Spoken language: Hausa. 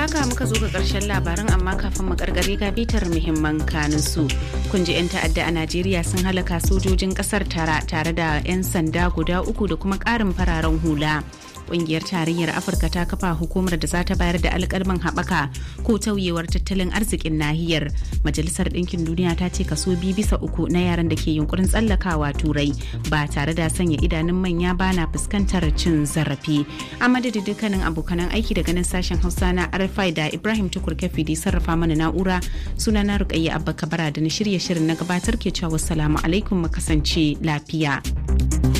haka muka zo ga karshen labaran amma kafin mu karkare ga bitar muhimman kanin su. Kun ji 'yan ta'adda a Najeriya sun halaka sojojin kasar tara tare da 'yan sanda guda uku da kuma ƙarin fararen hula. Ƙungiyar tarayyar Afirka ta kafa hukumar da za ta bayar da alƙalman haɓaka ko tauyewar tattalin arzikin nahiyar. Majalisar Ɗinkin Duniya ta ce kaso biyu bisa uku na yaran da ke yunkurin tsallakawa turai ba tare da sanya idanun manya ba na fuskantar cin zarafi. A madadin dukkanin abokanan aiki daga nan sashen Hausa na RFI da Ibrahim Tukur Kafi da sarrafa mana na'ura suna na Rukayya Abba Kabara da na shirye shirin na gabatar ke cewa wassalamu alaikum mu kasance lafiya.